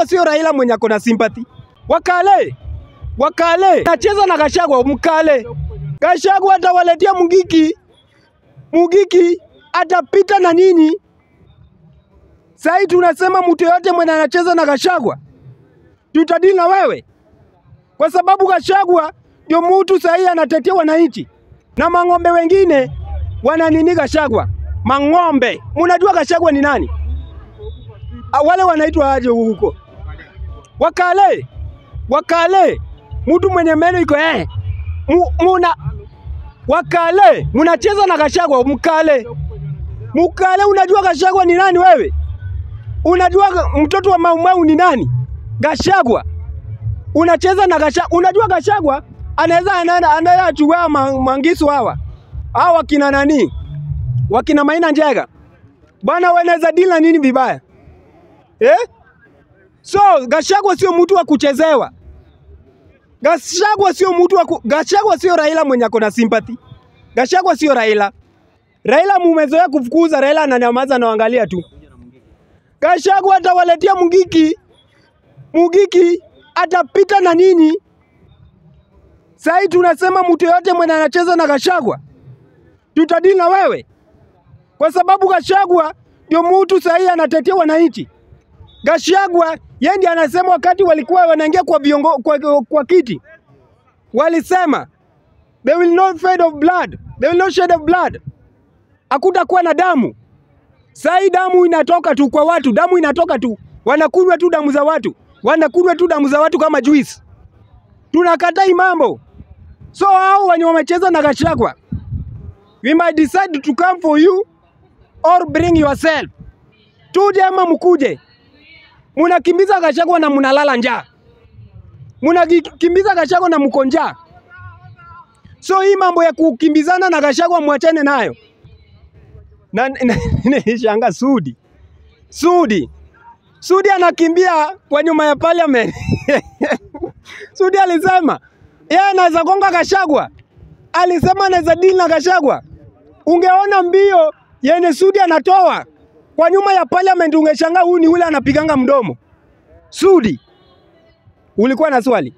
Gachagua sio Raila mwenye ako na sympathy. Wakale wakale nacheza na Gachagua, mkale Gachagua atawaletea Mugiki, Mugiki atapita na nini? Sasa tunasema mtu yote mwenye anacheza na Gachagua tutadili na wewe, kwa sababu Gachagua ndio mtu sahihi anatetea wananchi, na mang'ombe wengine wananini Gachagua. Mang'ombe, mnajua Gachagua ni nani? Ah, Wale wanaitwa aje huko? Wakale, wakale, mtu mwenye meno iko eh, Mu- muna wakale, mnacheza na Gachagua. Mkale, mkale, unajua Gachagua ni nani wewe? Unajua ga- mtoto wa Maumau ni nani? Gachagua. Unacheza na Gachagua. Unajua Gachagua anaweza anaenda anaenda achukua ma- mangisu hawa. Hawa wakina nani? Wakina Maina Njega. Bwana wanaweza deal na nini vibaya? Eh? So Gachagua sio mtu wa kuchezewa. Gachagua sio mtu wa ku... Gachagua sio Raila mwenye ako na sympathy. Gachagua sio Raila. Raila mumezoea kufukuza, Raila ananyamaza na angalia tu. Gachagua atawaletea Mugiki, Mugiki atapita na nini? Sasa tunasema mtu yote mwenye anacheza na Gachagua tutadili na wewe, kwa sababu Gachagua ndio mtu sahihi anatetea wananchi. Gachagua yeye ndiye anasema wakati walikuwa wanaingia kwa, viongo, kwa, kwa kiti walisema they will not shed of blood, they will not shed of blood, hakutakuwa na damu. Saa hii damu inatoka tu kwa watu, damu inatoka tu, wanakunywa tu damu za watu, wanakunywa tu damu za watu kama juice. Tunakataa hii mambo. So hao wenye wamecheza na Gachagua, we might decide to come for you or bring yourself. Tuje ama mkuje, munakimbiza Gachagua na munalala njaa, munakimbiza Gachagua na mko njaa. So hii mambo ya kukimbizana na Gachagua mwachane nayo na nishanga Sudi Sudi Sudi anakimbia kwa nyuma ya parliament. Sudi alisema yeye anaweza gonga Gachagua, alisema anaweza deal na Gachagua. Ungeona mbio yenye Sudi anatoa kwa nyuma ya parliament, ungeshangaa huyu ni ule anapiganga mdomo. Sudi, ulikuwa na swali?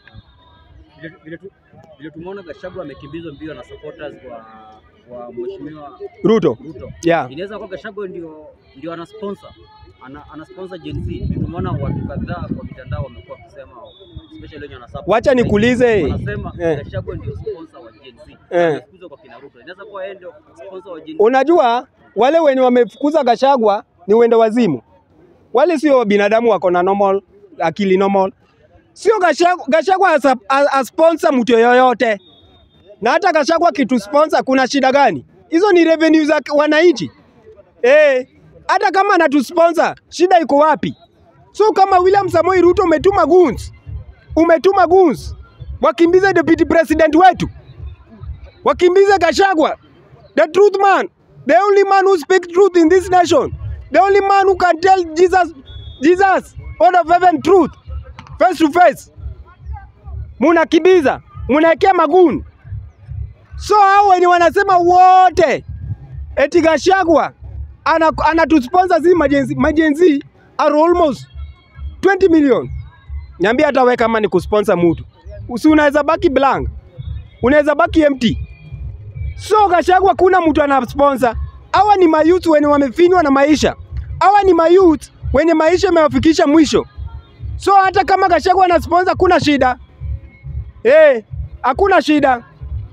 Vile- vile tu- vile tumeona Gachagua amekimbizwa mbio na supporters wa wa mheshimiwa Ruto, Ruto. yeah. Inaweza kuwa Gachagua ndio ndio ana sponsor ana, ana sponsor Gen Z. Tumeona watu kadhaa kwa mitandao wamekuwa wakisema especially wenye wana support Wacha nikuulize. wanasema Eh. Gachagua ndio sponsor wa Gen Z. Eh. Amefukuzwa kwa kina Ruto. Inaweza kuwa yeye ndio sponsor wa Gen Z. Unajua wale wenye wamefukuza Gachagua ni wende wazimu, wale sio binadamu wako na normal akili normal. Sio Gachagua, Gachagua as, a- as, as sponsor mtu yoyote, na hata Gachagua kitu sponsor, kuna shida gani? Hizo ni revenue za wananchi eh. Hata kama anatusponsor shida iko wapi? So kama William Samoei Ruto umetuma goons, umetuma goons wakimbize deputy president wetu wakimbize Gachagua, the truth man, the only man who speaks truth in this nation, the only man who can tell Jesus, Jesus, out of heaven truth, face to face. Munakimbiza, munaekea maguni. So hao wenye wanasema wote eti Gachagua ana anatusponsor zi majenzi, majenzi are almost 20 million. Niambia hata wewe kama ni kusponsor mtu, usi unaweza baki blank, unaweza baki empty. So Gachagua kuna mtu ana sponsor. Hawa ni mayouth wenye wamefinywa na maisha. Hawa ni mayouth wenye maisha imewafikisha mwisho. So hata kama Gachagua ana sponsor kuna shida. Eh, hakuna shida.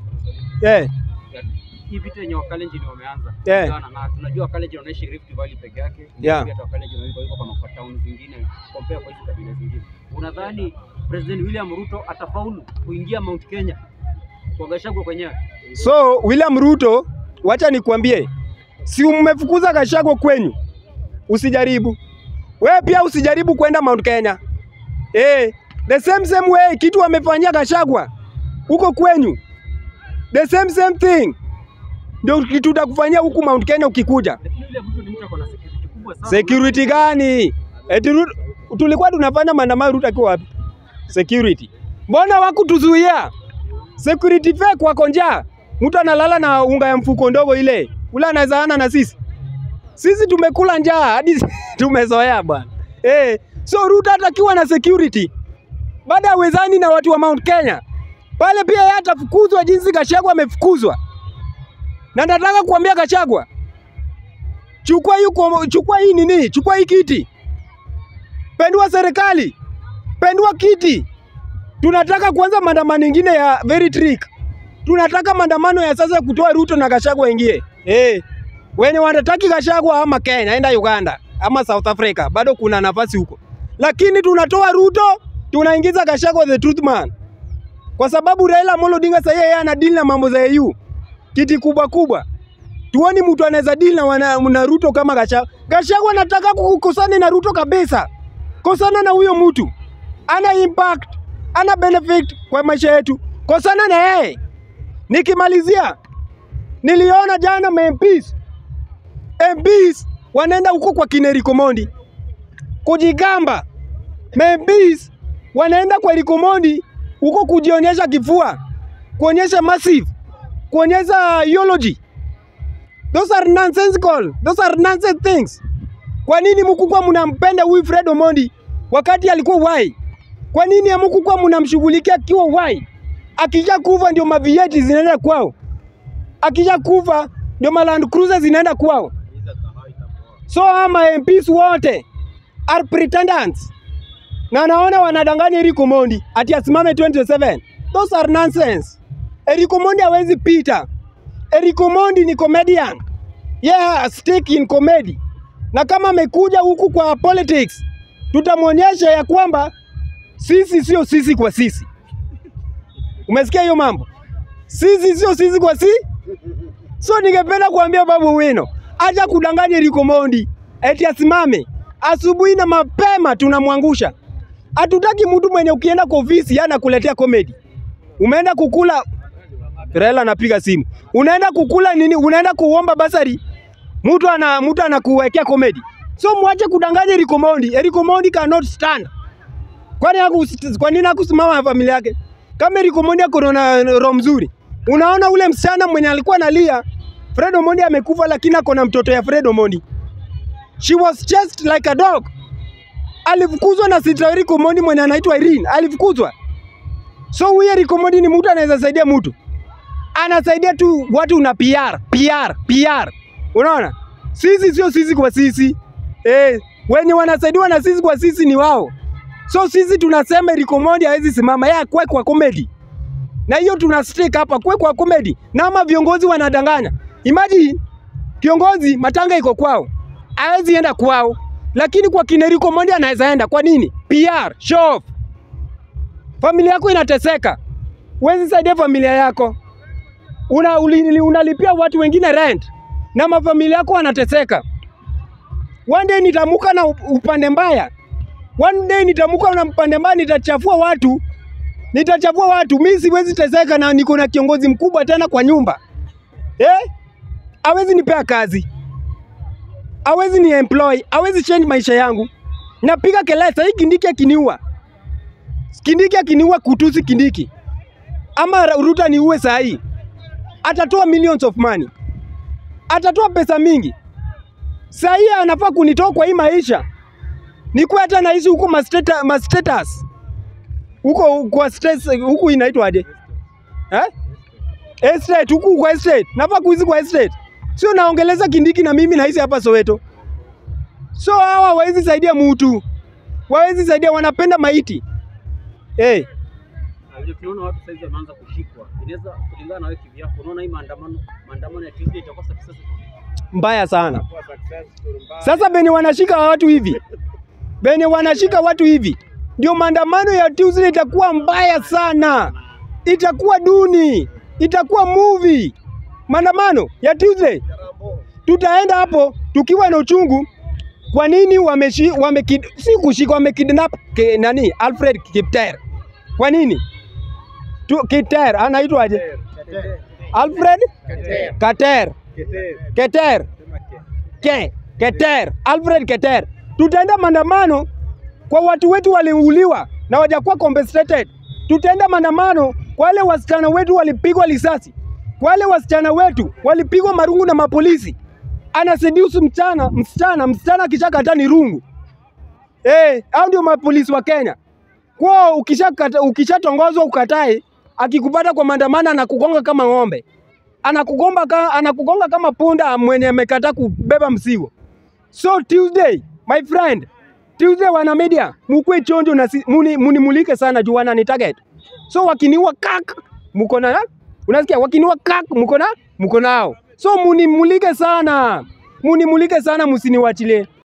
Eh, Hii vita yenye Wakalenjin wameanza Eh. kupigana na tunajua Wakalenjin wanaishi Rift Valley peke yake. Yeah. Pia hata Wakalenjin wanaishi kwa kwa town zingine compare kwa hizo kabila zingine. Unadhani President William Ruto atafaulu kuingia Mount Kenya kwa Gachagua kwenyewe? so William Ruto, wacha nikwambie, si mmefukuza Gachagua kwenyu, usijaribu wewe pia usijaribu kwenda Mount Kenya. Eh, the same same way kitu wamefanyia Gachagua huko kwenyu, the same same thing ndio kitu utakufanyia huku Mount Kenya ukikuja. Lakini William Ruto ni mtu ako na security kubwa sana. Security gani? Eti Ru- tulikuwa tunafanya maandamano, Ruto akiwa wapi? Security. Mbona wakutuzuia? Security fake wako njaa. Mtu analala na unga ya mfuko ndogo ile. Ule anaweza ana na sisi. Sisi tumekula njaa hadi tumezoea bwana. Eh, So Ruto hatakiwa na security, baada ya wezani na watu wa Mount Kenya pale, pia yeye atafukuzwa jinsi Gachagua amefukuzwa. Na nataka kuambia Gachagua, chukua hii, kwa- chukua hii nini, chukua hii kiti, pendua serikali, pendua kiti. Tunataka kuanza maandamano ingine ya very trick. Tunataka maandamano ya sasa kutoa Ruto na Gachagua ingie. Eh, wenye wanataki Gachagua ama Kenya, enda Uganda ama South Africa, bado kuna nafasi huko, lakini tunatoa Ruto, tunaingiza Gachagua the truth man, kwa sababu Raila Amolo Odinga sasa yeye ana deal na mambo za EU kiti kubwa kubwa. Tuoni mtu anaweza deal na, wana, na Ruto kama Gachagua. Gachagua anataka kukosana na Ruto kabisa, kosana na huyo mtu, ana impact, ana benefit kwa maisha yetu, kosana na yeye. Nikimalizia, niliona jana ma MPs MPs wanaenda huko kwa kina Eric Omondi kujigamba. Ma MPs wanaenda kwa Eric Omondi huko kujionyesha kifua, kuonyesha massive, kuonyesha eulogy. Those are nonsensical. Those are nonsense things. Kwa nini mkukuwa mnampenda huyu Fred Omondi wakati alikuwa wai? Kwa nini hamkukuwa mnamshughulikia akiwa wai? Akisha kufa ndio mavieti zinaenda kwao, akisha kufa ndio ma Land Cruiser zinaenda kwao. So ama MPs wote are pretenders na naona wanadanganya Eric Omondi ati asimame 2027. Those are nonsense. Eric Omondi hawezi pita. Eric Omondi ni comedian. Yeah, stick in comedy. Na kama amekuja huku kwa politics, tutamwonyesha ya kwamba sisi sio sisi kwa sisi. Umesikia hiyo mambo? Sisi sio sisi kwa si. So ningependa kuambia Babu Wino, acha kudanganya Eric Omondi eti asimame asubuhi na mapema, tunamwangusha. Hatutaki mtu mwenye ukienda kwa ofisi anakuletea comedy. Umeenda kukula Raila anapiga simu. Unaenda kukula nini? Unaenda kuomba basari. Mtu ana mtu anakuwekea comedy. So mwache kudanganya Eric Omondi. Eric Omondi cannot stand. Kwani haku kwa nini hakusimama na familia yake? Kama Eric Omondi ako na roho mzuri. Unaona ule msichana mwenye alikuwa analia, Fred Omondi amekufa lakini ako na mtoto ya Fred Omondi. She was chased like a dog. Alifukuzwa na Sita Eric Omondi mwenye anaitwa Irene. Alifukuzwa. So huyu Eric Omondi ni mtu anaweza saidia mtu. Anasaidia tu watu na PR, PR, PR. Unaona? Sisi sio sisi kwa sisi. Eh, wenye wanasaidiwa na sisi kwa sisi ni wao. So sisi tunasema Eric Omondi hawezi simama, yeye akwe kwa comedy. Na hiyo tuna stick hapa kwe kwa comedy. Na ama viongozi wanadanganya. Imagine kiongozi matanga iko kwao. Hawezi enda kwao. Lakini kwa kina Eric Omondi anaweza enda. Kwa nini? PR, show off. Familia yako inateseka. Huwezi saidia familia yako. Una, uli- unalipia watu wengine rent na mafamilia yako wanateseka. One day nitamuka na up- upande mbaya. One day nitamuka na upande mbaya, nitachafua watu, nitachafua watu. Mimi siwezi teseka na niko na kiongozi mkubwa tena kwa nyumba eh? Hawezi nipea kazi, hawezi ni employ, hawezi change maisha yangu. Napiga kelele sasa, hii Kindiki akiniua, Kindiki akiniua, kutusi Kindiki ama Ruto niue saa hii, atatoa millions of money, atatoa pesa mingi. Saa hii anafaa kunitoa kwa hii maisha, nikuwe hata naishi huko ma stata- ma status huko kwa stress huku inaitwaje eh? Estate huku kwa estate, nafaa kuishi kwa estate, sio naongeleza Kindiki na mimi naishi hapa Soweto. So hawa hawezi saidia mutu, hawezi saidia, wanapenda maiti eh. Na vile tunaona watu saizi wameanza kushikwa, inaweza kulingana na wewe kivyako, unaona hii maandamano maandamano ya Tuesday itakuwa successful? mbaya sana. Sasa benye wanashika watu hivi, benye wanashika watu hivi, ndio maandamano ya Tuesday itakuwa mbaya sana, itakuwa duni, itakuwa movie. Maandamano ya Tuesday tutaenda hapo tukiwa na uchungu. Kwa nini wameshi, wame, si kushika wamekidnap ke, nani Alfred Kipter? Kwa nini tu, Kipter anaitwaje? Alfred Kater Keter ke Keter Alfred Keter. Tutaenda maandamano kwa watu wetu waliuliwa na wajakuwa compensated. Tutaenda maandamano kwa wale wasichana wetu walipigwa risasi, kwa wale wasichana wetu walipigwa marungu na mapolisi. Ana seduce mchana msichana, msichana akishakata ni rungu Eh, hao ndio mapolisi wa Kenya. Kwao ukishakata ukishatongozwa ukatae, akikupata kwa maandamano anakugonga kama ng'ombe. Anakugomba ka, anakugonga kama punda mwenye amekataa kubeba mzigo. So Tuesday, my friend, Tuesday wana media, mukwe chonjo na si, muni, munimulike sana juu wanani target. So wakiniua kak, muko na unasikia, wakiniua kak, muko na muko nao. So munimulike sana, munimulike sana, musiniwachilie.